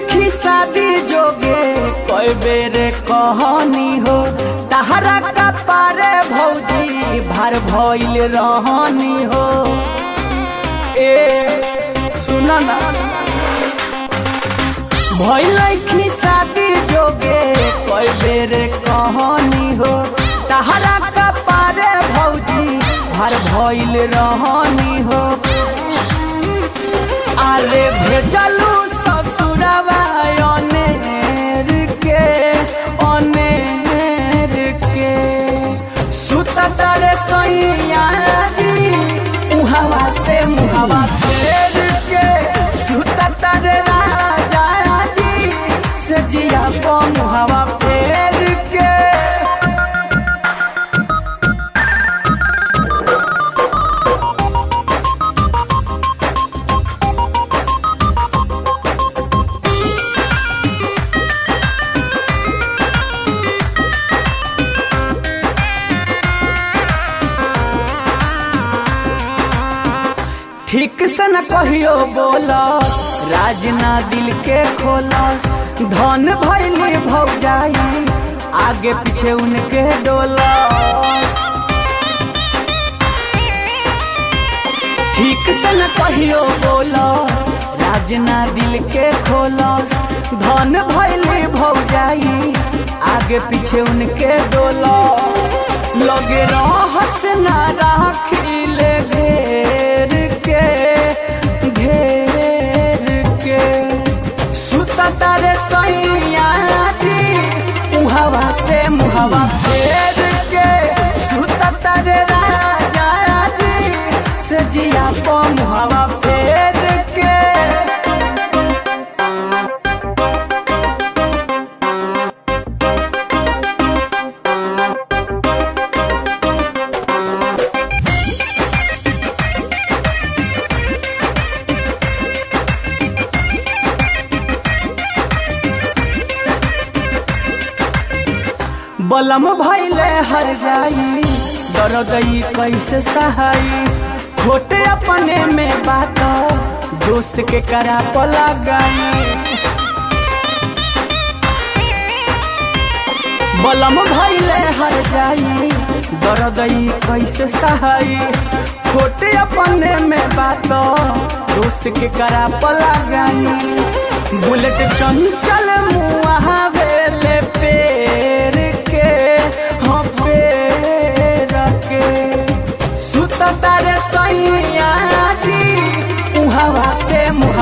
लखी शादी जोगे कई बेरे कहनी हो तहरा का पारे भौजी भार भइल रहनी हो ए सुन ना भइल लखी शादी जोगे कई बेरे कहनी हो तहरा का पारे भौजी भार भइल रहनी हो अरे भेजलू ससुरवा अनेर के अनेर के सुत तारे सैया जी उहवा से मुहवा फेर के सुत तारे राजा जी से जिया को मुहवा फेर के ठीक से न कहियो बोलस राज ना दिल के खोलस धन भैली भौजाई आगे पीछे उनके डोलस ठीक से न कहियो बोलस राज ना दिल के खोलस धन भैली भौजाई आगे पीछे उनके डोलस लगे रहस ना राखिले घेर के घेर के सुता तारे सैया जी उहवा से मुहवा फेर के सुता तारे राजा जी से जिया को मुहवा फेर के बलम भैले हर जाई दरदई कैसे सहाई खोटे अपने में बात दोस्त के करा पला गई बलम भैले हर जाई दरदई कैसे सहाई खोटे अपने में बात दोस्त के करा पला गई बुलेट चंचल मुआ वेले पेर के हाँ पेर के सुत तारे सैया जी उहवा से मुँह